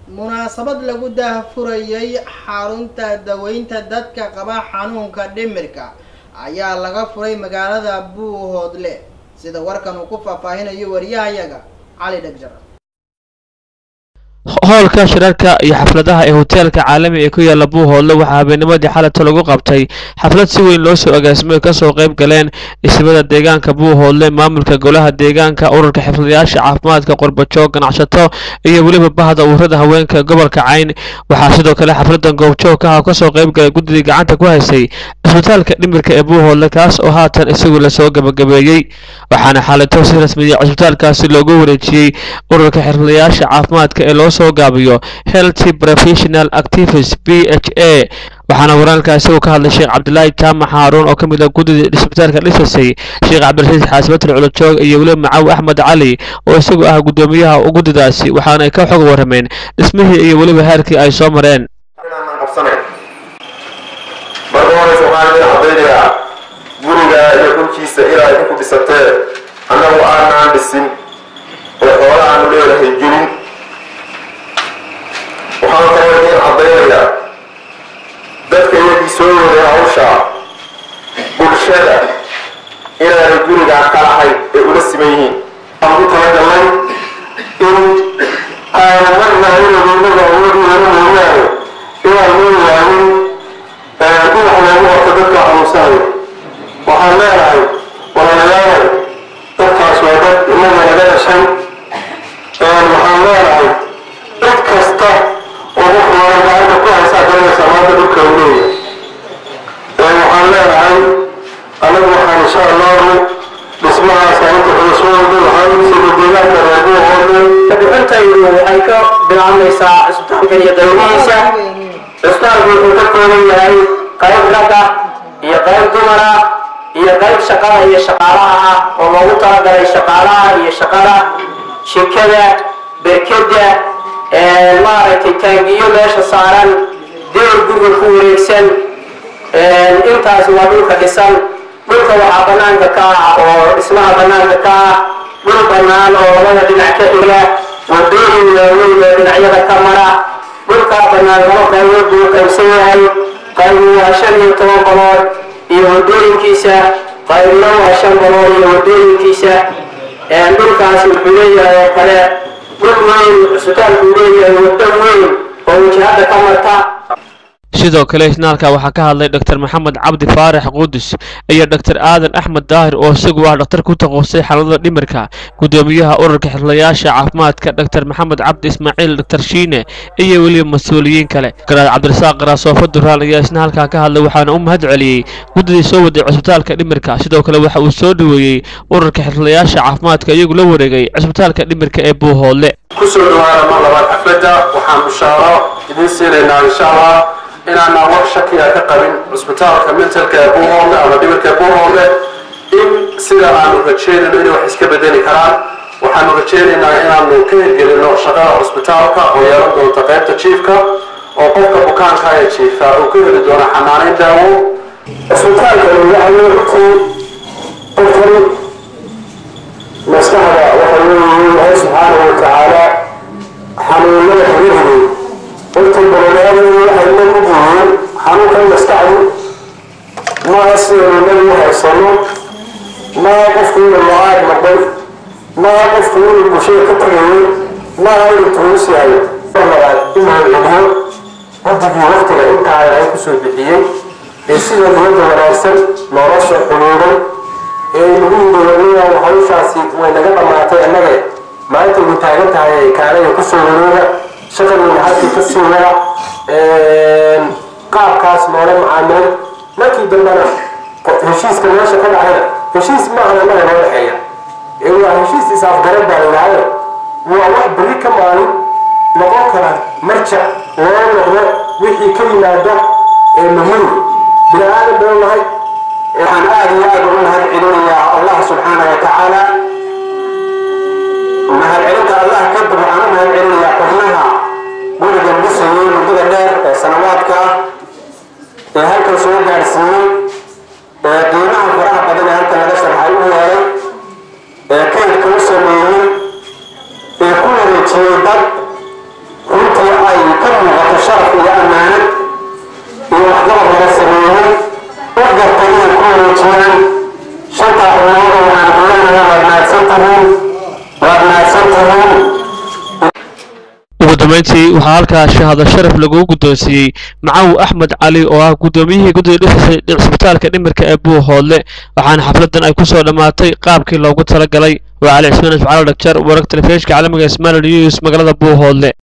munaasabad lagu daahfurayay xarunta daweynta dadka qaba xanuunka dhimirka ayaa laga furay magaalada buuhoodle sida warkan uu ku faahfaahinayo wariyahayaga cali dhegjar hoolka shirarka iyo xafladaha ee hoteelka caalami ee ku yaala buuhoodle waxaa habeennimadii xalata lagu qabtay xaflad si weyn loo soo agaasimay kasoo qayb galeen dhismada deegaanka buuhoodle maamulka golaha deegaanka ururka xifdiyaasha caafimaadka qorbajoog ganacsato iyo weliba bahda uurada haweenka gobolka cayn waxaa sidoo kale xafladan goobjoog ah kasoo qayb galay guddidii gacanta ku haysay cisbitaalka dhimirka ee buuhoodle kaas oo haatan isagu lasoo gabagabeeyey waxaana xaalito si rasmiya cisbitaalkaasi loogu wareejiyey ururka xirfadayaasha caafimaadka ee loo soo gaabiyo healthy professional activities b h a waxaana waraalkaasi uu ka hadlay sheekh cabdilaahi jaamac haaruun oo ka mid ah guddida cisbitaalka dhisasay sheekh cabdirasiis xaasibatul culajoog iyo weliba macaw axmed cali oo isagu ah guddoomiyaha guddidaasi waxaana ay ka xog warrameen dhismihii iyo weliba heerkii ay soo mareen marka horeysa waxaan idin cadaynayaa guriga iyo dhulkiisa ilaa idinku dhisatee annagu aanaan dhisin oo xoola aanu leedahay gelin waxaan kaloo idin caddaynayaa dadka iyagii soo waday hawsha bulshada inaanay gurigaan ka lahayn ee ula siman yihiin aan ku talagalnay in aanu marna inagonaga awoodi helo mooyaane inaan leeyahay dhinac loogu horta dadka xanuunsanayo waxaan leenahay walaalayaal dadkaas waa dad inaga naga dhashay waxaan leenahay cid kasta oo wuxuu gacanta ku haysaa garanaysa maanta dhulka u leeyahay waxaan leenahay anagu waxaan insha allahu dhismahaas inta xulasooda waxaan sida deegaanka reebuhoode bixintaydu waxay ka bilaabmaysaa cisbitaalka iyo dawlihiisa cisbitaalku wuxuu ka kooban yahay qayb ragga iyo qayb dumara iyo qayb shaqada iyo shaqaalaha ah oo loogu talagalay shaqaalaha iyo shaqada shirkada berkeda maaragtay taangiyo meesha saaran deel guriga ku wareegsan intaas waa dhulka dhisan dhulka waxaa banaanka ka ah oo dhismaha banaanka ka ah dhul banaan oo labada dhinac ka xiga wadooyin waaweyn oo dhinacyada ka mara dhulkaa banaan laba qaybood buu qaybsan yahay qaybu waa shan iyo toban balood iyo wadooyinkiisa qaybna waa shan balood iyo wadooyinkiisa dhulkaasi wuxuu leeyahay oo kale dhul weyn cisbitaalku leeyahay wado weyn oo wajahada ka marta sidoo kale isnaalka waxaa ka hadlay dr maxamed cabdi faarax qudus iyo dr aadan axmed daahir oo isagu ah dhakhtar ku taqoosay xaladada dhimirka guddoomiyaha ururka xirlayaasha caafimaadka dr maxamed cabdi ismaaciil dr shiine iyo weliba mas-uuliyiin kale garaad cabdirasaaq qaraasoofo duraan ayaa isna halkaa ka hadlay waxaana u mahad celiyey guddidii soo waday cisbitaalka dhimirka sidoo kale waxa uu soo dhaweeyey ururka xirlayaasha caafimaadka iyagu la wareegay cisbitaalka dhimirka ee buuhoodle kusoo dhawaada mar labaad xafladda waxaan bishaaro idiin siinaynaa insha allah inaanaan wax shakiya ka qabin cusbitaalka mentalka ee buuhoodle ama dhimirka ee buuhoodle in sida aanu rajeynayno inay wax iska bedeli karaan waxaanu rajeynaynaa inaanu ka hirgelino shaqada cusbitaalka oo yeelan doonta qaybta jiifka oo qofka bukaanka ee jiifa uu ka heli doono xanaaneyn daawo cusbitaalkani waxaa loo xigtay qofkan maskaxda waxa leeyihiin ilaahay subxaanahu watacaala xanuunada xiriiriyey horta bololeadu waxay la mid yihiin xanuunkan maskaxdu maaha sidaynu nabigu haysano maaha qofku inuu lo-aad noqday maaha qofku inuu bulshada ka tagayay maaha inuu tuus yahay labaad inuu celiyo guddigii waqtiga intaa ay kusoo bixiyey ee sida niyadda wanaagsan nolosha xuluuray ee nagu yidhaahdo hawshaasi way naga dhammaatay annaga maanta way taagan tahay kaanaya kusoo wareega shaqadiina halkii ka sii wada qaabkaas noola macaamil markii dambena heshiiska meesha ka dhacayna heshiis maaha annaga noo dhexeeya ee waa heshiis is-afgaran baa layidhaahdo waa wax berri ka maalin noqon kara marjac loo noqdo wixii ka yimaada ee muhiim bini aadan baan nahay waxaan aada iyo aada ugu mahad celinayaa allah subxaana wa tacaala mahad celinta allah kadib waxaan u mahad celinayaa xubnaha gurigan dhisayay muddada dheer ee sanawaadka ah ee halkan soo gaadhsiiyey ee qiimaha faraha badan ee halkan laga sharxay u yeelay ee kaydka u sameeyey ee ku wareejiyey dad runtii dambeyntii waxaa halkaa shahaado sharaf lagu guddoonsiiyey macaw axmed cali oo ah guddoomiyihii guddiga dhisay cisbitaalka dhimirka ee buuhoodle waxaana xafladan ay kusoo dhammaatay qaabkii loogu talagalay waa cali cismaan ismacaal dhagjar wararka telefishka caalamiga ismail news magaalada buuhoodle